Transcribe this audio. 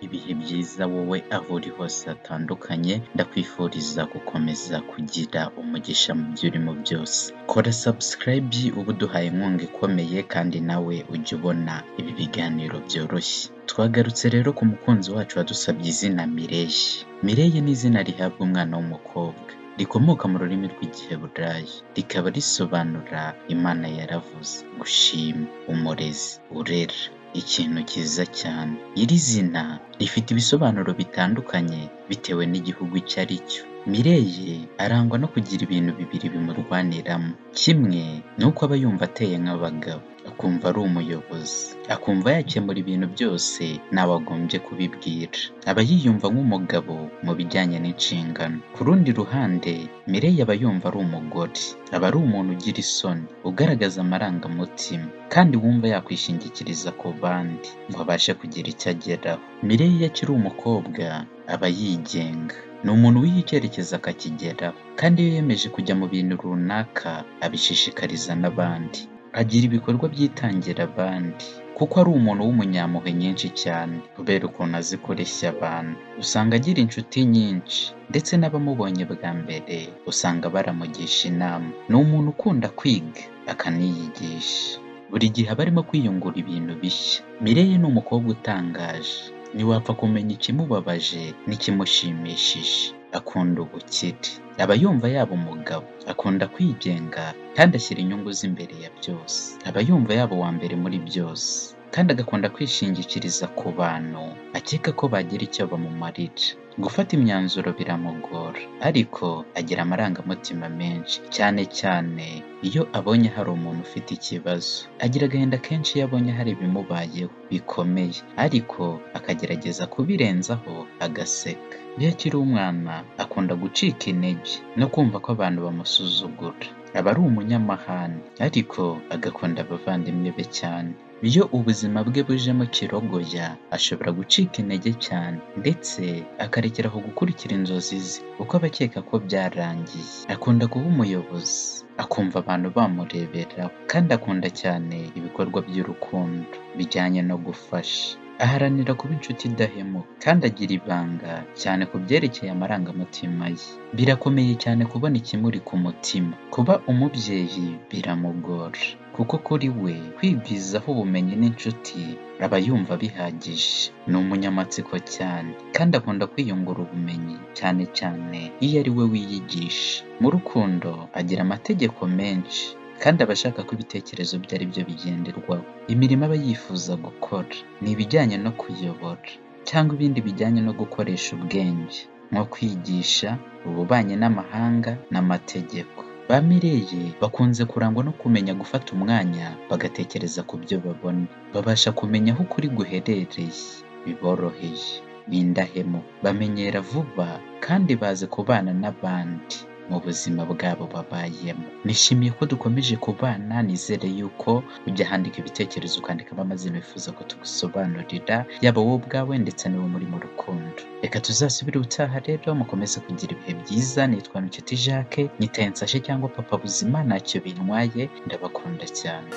ibihe byiza wowe aho uri hose hatandukanye, ndakwifuriza gukomeza kugira umugisha mu byo urimo byose, kora subscribe uba uduhaye inkunga ikomeye kandi nawe ujye ubona ibi biganiro byoroshye, twagarutse rero ku mukunzi wacu wadusabye izina Mireye, Mireye ni izina rihabwa umwana w'umukobwa, rikomoka mu rurimi rw'Igiheburayi, rikaba risobanura Imana yaravuze, gushima, umurezi, urera, ikintu cyiza cyane, iri zina rifite ibisobanuro bitandukanye bitewe n'igihugu icyo ari cyo, Mireye arangwa no kugira ibintu bibiri bimurwaniramo, kimwe ni uko aba yumva ateye nk'abagabo, akumva ari umuyobozi, akumva yakemura ibintu byose ntawe agombye kubibwira, aba yiyumva nk'umugabo mu bijyanye n'inshingano, ku rundi ruhande Mireye aba yumva ari umugore, aba ari umuntu ugira isoni, ugaragaza amarangamutima kandi wumva yakwishingikiriza ku bandi ngo abashe kugira icyo ageraho, Mireye iyo akiri umukobwa aba yigenga, ni umuntu wiha icyerekezo akakigeraho kandi iyo yiyemeje kujya mu bintu runaka abishishikariza n'abandi, agira ibikorwa byitangira abandi kuko ari umuntu w'umunyampuhwe nyinshi cyane kubera ukuntu azi kureshya abantu, usanga agira inshuti nyinshi ndetse n'abamubonye bwa mbere usanga baramugisha inama, ni umuntu ukunda kwiga akaniyigisha, buri gihe aba arimo kwiyungura ibintu bishya, Mireye ni umukobwa utangaje, ntiwapfa kumenya ikimubabaje n'ikimushimishije, akunda ubukire, aba yumva yaba umugabo, akunda kwigenga kandi ashyira inyungu ze imbere ya byose, aba yumva yaba uwa mbere muri byose kandi agakunda kwishingikiriza ku bantu akeka ko bagira icyo bamumarira, gufata imyanzuro biramugora ariko agira amarangamutima menshi cyane cyane iyo abonye hari umuntu ufite ikibazo, agira agahinda kenshi iyo abonye hari ibimubayeho bikomeye ariko akagerageza kubirenzaho agaseka, iyo akiri umwana akunda gucika intege no kumva ko abantu bamusuzugura, aba ari umunyamahane ariko agakunda abavandimwe be cyane, iyo ubuzima bwe bujemo kirogoya ashobora gucika intege cyane ndetse akarekera aho gukurikira inzozi ze kuko aba akeka ko byarangiye, akunda kuba umuyobozi, akumva abantu bamureberaho kandi akunda cyane ibikorwa by'urukundo bijyanye no gufasha, aharanira kuba inshuti idahemuka kandi agira ibanga cyane ku byerekeye amarangamutima ye, birakomeye cyane kubona ikimuri ku mutima, kuba umubyeyi biramugora kuko kuri we kwigwizaho ubumenyi n'inshuti aba yumva bihagije, ni umunyamatsiko cyane kandi akunda kwiyungura ubumenyi cyane cyane iyo ari we wiyigisha, mu rukundo agira amategeko menshi kandi aba ashaka ko ibitekerezo bye ari byo bigenderwaho, imirimo aba yifuza gukora ni ibijyanye no kuyobora cyangwa ibindi bijyanye no gukoresha ubwenge nko kwigisha, ububanyi n'amahanga n'amategeko, ba Mireye bakunze kurangwa no kumenya gufata umwanya bagatekereza ku byo babona, babasha kumenya aho ukuri guherereye biboroheye, ni indahemuka, bamenyera vuba kandi bazi kubana n'abandi mu buzima bwabo babayemo, nishimiye ko dukomeje kubana, nizere yuko ujya handika ibitekerezo ukandikamo amazina wifuza ko tugusobanurira, yaba wowe ubwawe ndetse n'uwo muri mu rukundo, reka tuzasubire ubutaha rero mukomeze kugira ibihe byiza, nitwa Nshuti Jacques, Nitaye Nsashe cyangwa Papa Buzima ntacyo bintwaye, ndabakunda cyane.